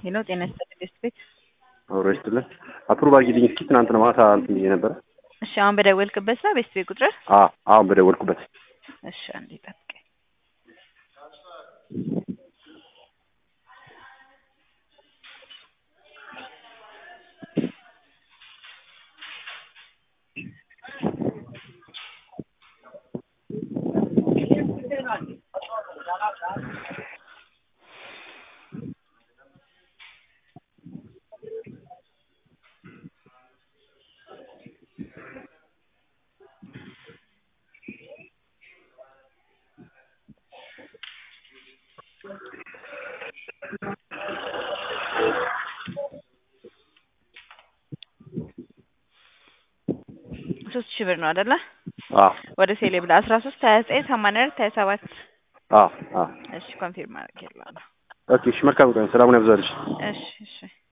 ሄሎ ጤና ይስጥልኝ ቤስት ቤት። አብሮ ይስጥልን። አፕሩቭ አድርጊልኝ እስኪ ትናንትና ማታ እንትን ብዬ ነበረ። እሺ አሁን በደወልክበት ነው ቤስት ቤት ቁጥር? አዎ አሁን በደወልኩበት እሺ አንዴ ጠብቀኝ። ሶስት ሺህ ብር ነው አይደለ? አዎ ወደ ሴሌ ብላ አስራ ሶስት ሀያ ዘጠኝ ሰማንያ አራት ሀያ ሰባት አዎ አዎ እሺ ኮንፊርም አድርጌልሃለሁ። ኦኬ እሺ መልካም ቀን ሰላሙን ያብዛልሽ እሺ እሺ